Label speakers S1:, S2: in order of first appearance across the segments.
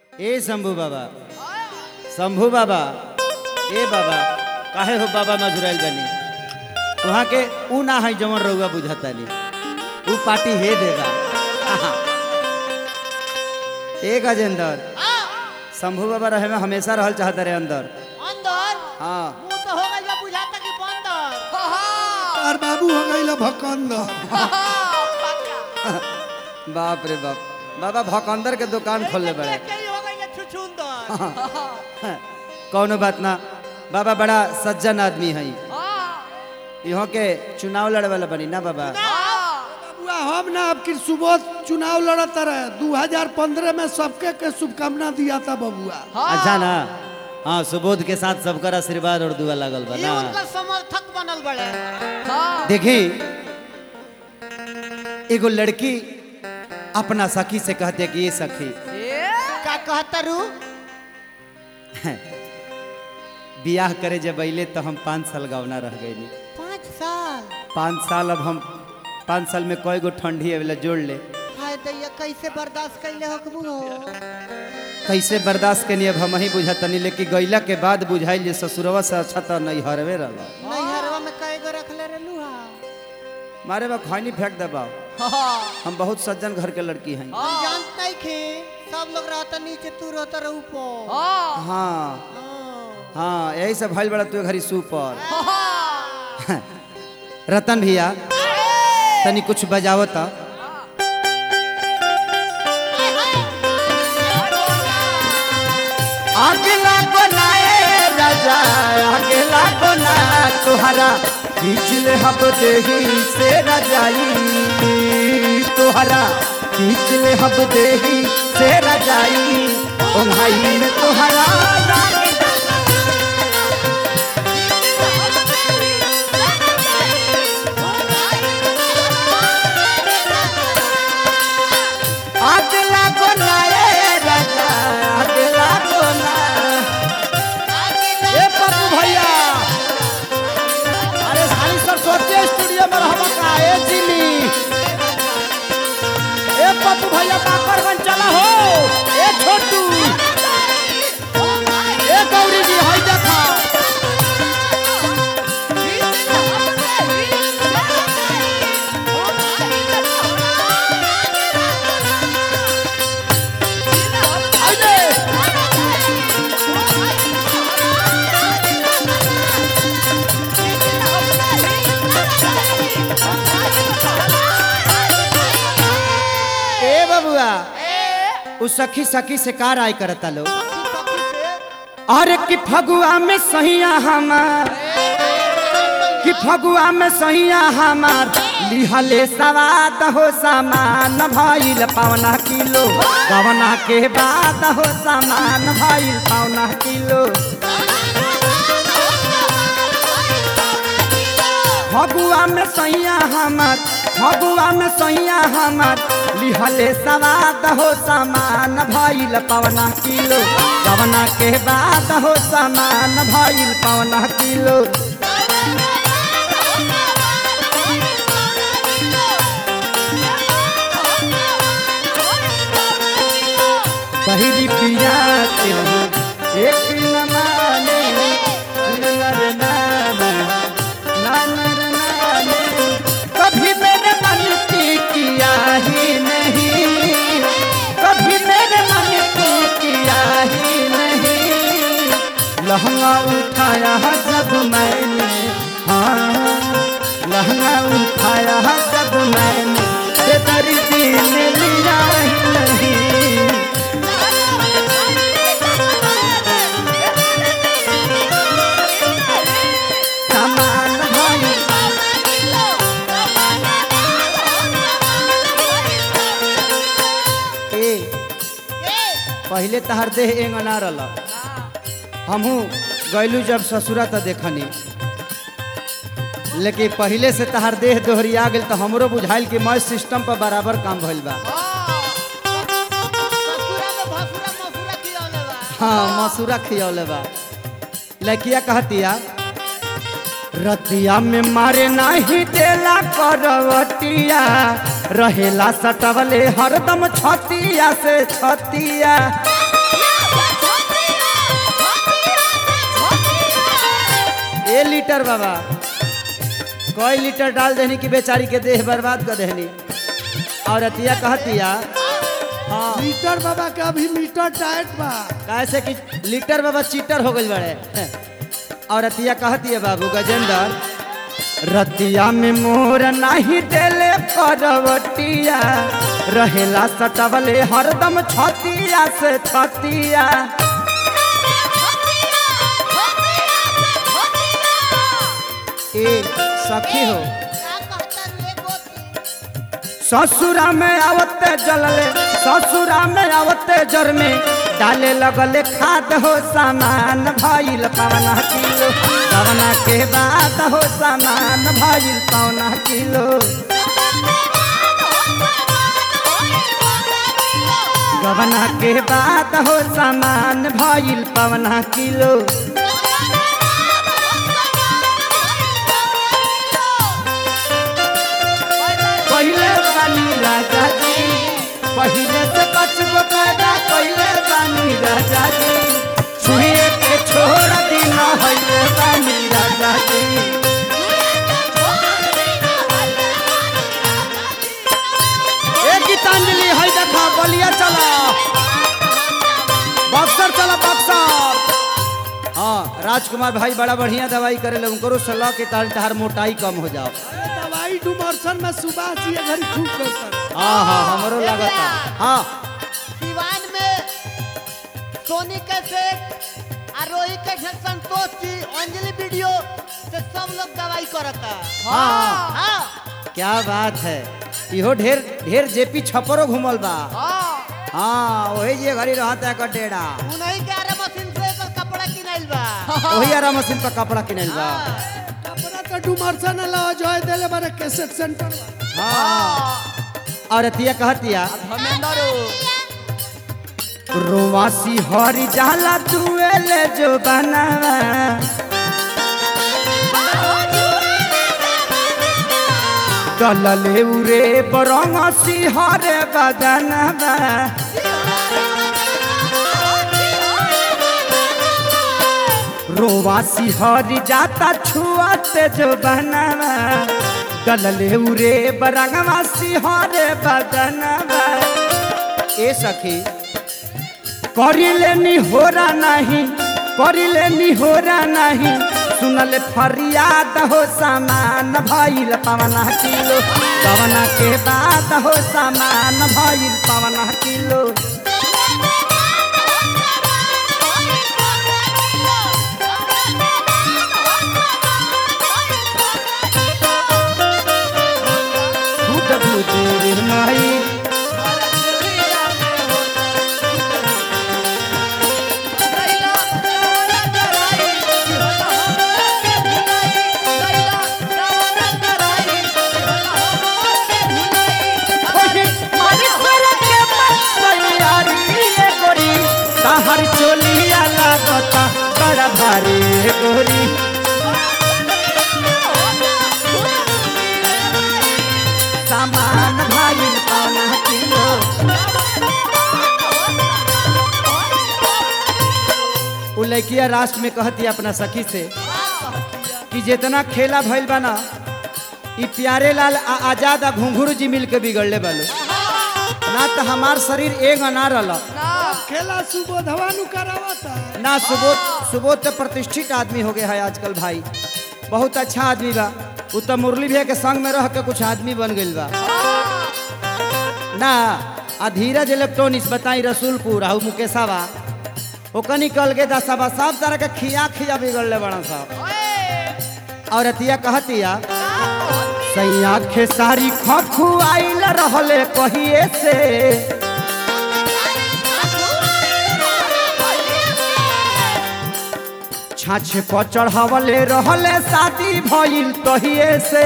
S1: ए शंभू बाबा शंभू बाबा ए बाबा काहे हो बाबा मधुराइल बनी वहाँ के ऊ ना है जवन रउआ बुझतानी ऊ पार्टी हे देगा ए गजेंद्र शंभू बाबा रहे में हमेशा रहल चाहता रहे अंदर
S2: अंदर
S1: हाँ
S2: मुंह तो हो गइल बा बुझाता कि बंदर
S3: और बाबू हो गई भकंदर
S1: बाप रे बाप बाबा भकंदर के दुकान खोलले बड़े
S2: के ही हो गइल छुछुंदर
S1: कौनो बात ना बाबा बड़ा सज्जन आदमी है यहाँ के चुनाव लड़े वाला बनी ना बाबा
S3: बाबुआ हम ना आपकी सुबह चुनाव लड़ता रहे 2015 में सबके के शुभकामना दिया था बबुआ
S1: अच्छा ना हाँ सुबोध के साथ सबकर आशीर्वाद और दुआ लागल बा
S2: ये
S1: ना
S2: उनका समर्थक बनल बड़े
S1: देखी एगो लड़की अपना सखी से कहते कि ये सखी
S2: का कहता रू
S1: बियाह करे जब अले तो हम पाँच साल गवना रह गई
S2: पाँच साल
S1: पाँच साल अब हम पाँच साल में कई गो ठंडी अवेला जोड़ ले
S2: हाय दैया कैसे बर्दाश्त कैले हकबू हो
S1: कैसे बर्दाश्त के लिए अब हम ही बुझतनी लेकिन गैला के बाद बुझाइल जे ससुरवा से अच्छा तो नहीं हरवे रहा
S2: नैहरवा में कई गो रखले रहलू हा
S1: मारे बा खैनी फेंक दबाओ हम बहुत सज्जन घर के लड़की हैं
S2: हम जानत नहीं खे सब लोग रहता नीचे तू रहता रह ऊपर
S1: हाँ
S2: हाँ।
S1: हाँ यही सब भइल बड़ा तू घरी सुपर रतन भैया तनी कुछ बजावता अगला बनाए राजा अगला बना तुहरा खींच ले हब देही से रजाई तुहरा खींच ले हब देही से रजाई ओ भाई में तुहरा अगला बनाए राजा अगला बना ए पप्पू भैया अरे साली सरस्वती स्टूडियो में रहबा का ए जिमी ए पप्पू भैया बाकरगंज चला हो ए छोटू ए गौरी जी हई देखा हई दे ए बबुआ उ सखी सखी से कार आय करता लो अरे कि फगुआ में सहिया हमार कि फगुआ में सहिया हमार लिहले सवाद हो सामान भइल पौना किलो गवना के बाद हो सामान भइल पौना किलो फगुआ में सैया हमार फगुआ में सैया हमार लिहले सवाद हो सामान भइल पवना किलो गवना के बाद हो सामान भइल पवना किलो पहिली पिया के हो, एक न माने नर नाना नानर नाने कभी मेरे मन की किया ही नहीं कभी मेरे मन की किया ही नहीं लहंगा उठाया जब मैंने हाँ लहंगा उठाया जब मैंने बेदर्दी ने लिया ही नहीं सामान भइल ए पहले तहर देह एंग ना रल हमहू गैलू जब ससुरा त देखनी लेकिन पहले से तहर देह दोहरिया गेल तो हमरो बुझाइल कि मैं सिस्टम पर बराबर काम भइल बा
S2: ससुरा में भसुरा मसुरा खियौले बा
S1: हाँ मसूरा खियौले बा लड़किया कहतिया रतिया में मारे नाही देला करवटिया रहेला सटवले हरदम छतिया से छतिया ए लीटर बाबा कई लीटर डाल देनी कि बेचारी के देह बर्बाद कर देनी और अतिया कहतिया हाँ
S3: मीटर बाबा के अभी मीटर टाइट बा
S1: कैसे कि लीटर बाबा चीटर हो गई बड़े और अतिया कहती है बाबू गजेंद्र रतिया में मोर नहीं देले परवटिया रहेला सटवले हरदम छतिया से छतिया ए सखी हो ससुरा में आवते जलले ससुरा में आवते जर में डाले लगले खाद हो सामान भइल पवना किलो पवना के बाद हो सामान भइल पवना किलो गवना के बाद हो सामान भइल पवना किलो पहले बानी राजा जी पहले से बचबो पैदा पहले बानी राजा जी छुए के छोड़ दिन हइले बानी राजा जी ए गीतांजलि हई देखा बलिया चला बक्सर चला बक्सर हाँ राजकुमार भाई बड़ा बढ़िया दवाई करे ले उनको सलाह के तार तहार मोटाई कम हो जाओ
S3: अरे दवाई डुमरसन में सुबह जी घर खूब करता
S1: हाँ हाँ हमरो लागत हाँ
S2: दीवान में Sony cassette Aarohi cassette Santosh ji Anjali video से सब लोग दवाई करता
S1: हाँ
S2: हाँ
S1: क्या बात है इहो ढेर ढेर जेपी छपरो घुमल बा
S2: हाँ
S1: हाँ वही जे घड़ी रहता है डेड़ा
S2: उन्हीं के आरे मशीन से एकर कपड़ा किनाइल बा
S1: वही आरा मशीन पर कपड़ा किनल बा
S3: कपड़ा तो डुमरसन अलावा जय देले बारे कैसेट सेंटर बा
S1: हाँ और अतिया कहतिया
S2: धर्मेंद्र
S1: रोवासी हरी जाला दुएले जो बनावा डलले उरे बरंगसी हरे बदनवा रोवासी हरी जाता छुआते जो बनावा डलले उरे बरंगवासी हरे बदनवा ए सखी करिले निहोरा नहीं करिले निहोरा नहीं सुनले फरियाद हो सामान भइल पवना किलो पवना के बाद हो सामान भइल पवना किलो भूत भूत रे माई हर चोलिया लागता बड़ा भारी गोरी सामान भाई पाना किलो उ लड़किया राष्ट्र में कहती अपना सखी से कि जितना खेला भइल बा ना ई प्यारे लाल आ आजाद आ घुंघरू जी मिल के बिगड़ले बालो ना तो हमार शरीर एक ना रल
S3: खेला सुबोधवा नु करावता
S1: ना सुबोध सुबोध तो प्रतिष्ठित आदमी हो गया है आजकल भाई बहुत अच्छा आदमी बा उ तो मुरली भैया के संग में रह के कुछ आदमी बन गइल बा ना आ धीरज इलेक्ट्रॉनिक्स बताई रसूलपुर आहू मुकेशावा ओकर निकल के दसाबा सब तरह के खिया खिया बिगड़ले बड़ा साहब और अतिया कहतिया सैया खेसारी खखु आइल रहले कहिए से छाछे पर चढ़ावले रहले शादी भइल कहिए से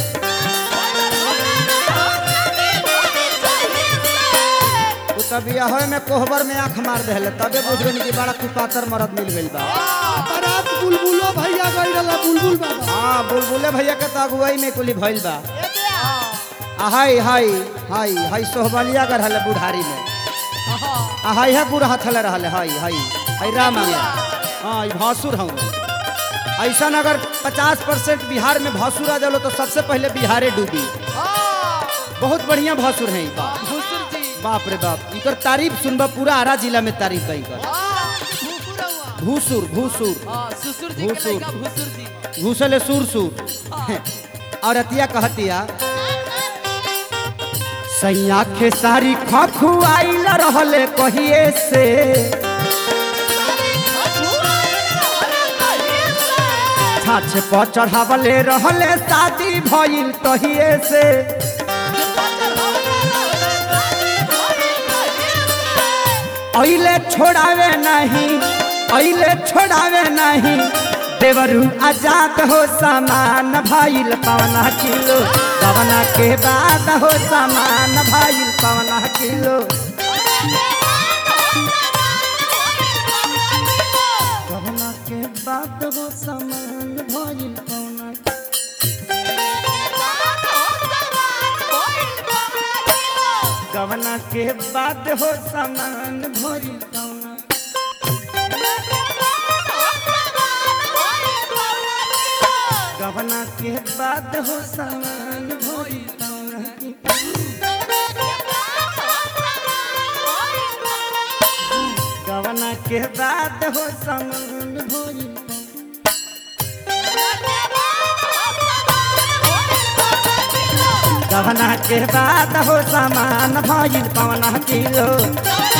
S1: उ तब बियाह में कोहबर में आंख मार देले तबे बुझ गनी कि बड़ा कुपातर मरद मिल गइल बा
S3: बारात बुलबुलो भैया गई रहला बुलबुल बाबा
S1: हाँ बुलबुले भैया के तो अगुवाई में कुली भइल बा आ हाय हाय हाय हाय सोहबलिया कर हले बुढ़ारी में आ हाय है गुड़ हथले रहले हाय हाय हाय राम आ गया हाँ ई भासुर हूँ ऐसा अगर 50 परसेंट बिहार में भासुर आ जालो तो सबसे पहले बिहारे डूबी बहुत बढ़िया भासुर है ई बाप
S4: भूसुर जी
S1: बाप रे बाप इकर तारीफ सुनबा पूरा आरा जिला में तारीफ है इकर भूसुर भूसुर
S4: हाँ ससुर जी के
S1: भूसुर।
S4: लड़का भूसुर जी
S1: घूसले सुर सुर और अतिया कहतिया सैया के सारी खखुआइल रहले कहिए से छाछ पर चढ़ावले रहले शादी भइल तहिए से अइले छोड़ावे नहीं अइले छोड़ावे नहीं देवरू आजाद हो सामान भइल पवना किलो पवना के बाद हो सामान भइल पवना किलो पवना के बाद हो सामान भइल पवना गवना के बाद हो सामान भइल पवना गवना के बाद हो सामान भइल पवना गवना के बाद हो सामान भइल गवना के बाद हो सामान भइल पवना किलो